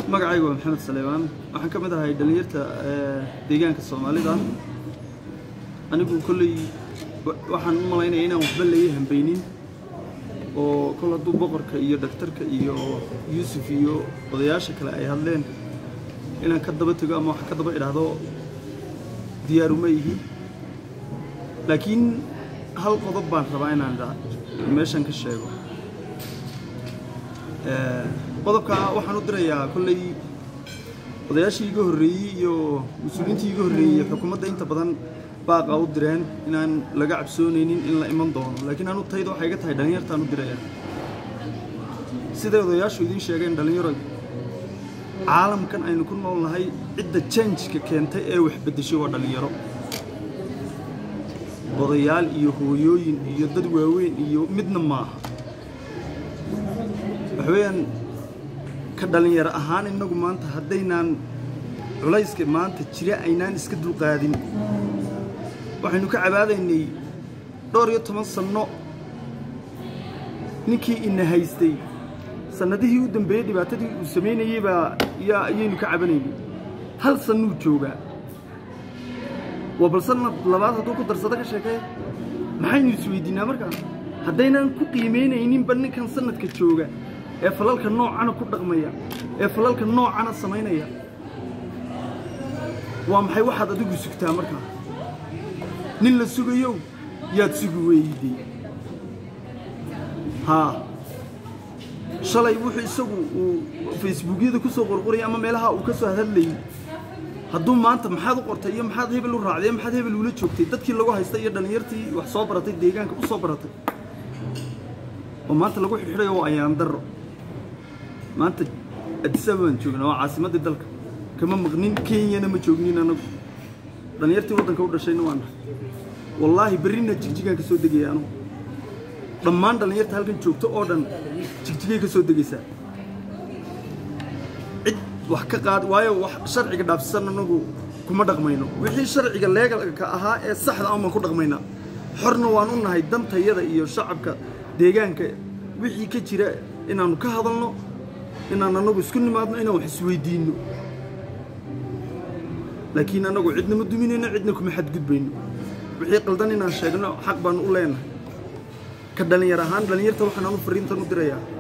magacaygu waa maxamed saleebaan waxaan ka mid ahay dhallinyarta deegaanka soomaalida anigu kolley waxaan u malaynaya inaan waxba laga hambaynin oo kol hadduu boqorka iyo dhaktarka iyo yuusuf iyo odayaasha kale ay hadleen inaan ka daba tego ama wax ka daba idhaahdo diyaaruma ihi laakiin hal qodob baan rabaa inaan meeshan ka sheego qodobka waxaan u dirayaa kolley odayaashii iga horreeyey iyo mas-uuliyiintii iga horreeyey xukuumadda inta badan baaqa u direen inaan laga cabsoonaynin in la iman doono laakiin anu tayda waxay iga tahay dhallinyartaan u dirayaa siday odayaashu idiin sheegeen dhallinyaro caalamkan aynu ku nool nahay cidda janjka keentay ee wax beddeshay waa dhallinyaro odayaal iyo hooyooyin iyo dad waaweyn iyo midna maaha waxa weeyaan ka dhallinyaro ahaan innagu maanta haddaynaan culayska maanta jira aynaan iska dulqaadin waxaynu ka cabaadaynay dhowr iyo toban sanno ninkii ina haystay sannadihii u dambeeyey dhibaatadii uu samaynayey baa yaa ayaynu ka cabanaynay hal sannuu joogaa waa bal sanad labaad hadduu ku darsado ka sheekee maxaynu isweydiinaa markaa haddaynaan ku qiimaynayninba ninkan sanadka jooga ee falalka noocana ku dhaqmaya ee falalka noocana samaynaya waa maxay waxaad adigu sugtaa markaa nin la sugayow yaad sugi weydey haa shalay wuxuu isagu uu facebookyada ku soo qorqorayay ama meelaha uu ka soo hadlayay hadduu maanta maxaad u qortay iyo maxaad hebel u raacday maxaad hebel ula joogtay dadkii lagu haystay iyo dhallinyartii wax soo baratay deegaanka u soo baratay oo maanta lagu xidxidhayo waa ayaan darro maanta addis ababaan joognaa waa caasimaddii dalka kama maqnin kenyana ma joognin anagu dhallinyartii waddanka u dhashayna waa nahay wallaahi berrina jigjigaan ka soo degaya anugu dhammaan dhallinyarta halkan joogto oo dhan jigjigay ka soo degaysaa cid wax ka qaad waayo wax sharciga dhaafsisan anagu kuma dhaqmayno wixii sharciga leegalka ahaa ee saxda aan baan ku dhaqmaynaa xorna waan u nahay dantayada iyo shacabka deegaanka wixii ka jira inaannu ka hadalno inaan anagu isku nimaadno inaan wax isweydiinno laakiin anagu cidna ma duminayno cidna kuma xadgudbayno wixii qaldan inaan sheegno xaq baanu u leenahay ka dhallinyar ahaan dhallinyarta waxaan anu fariintan u dirayaa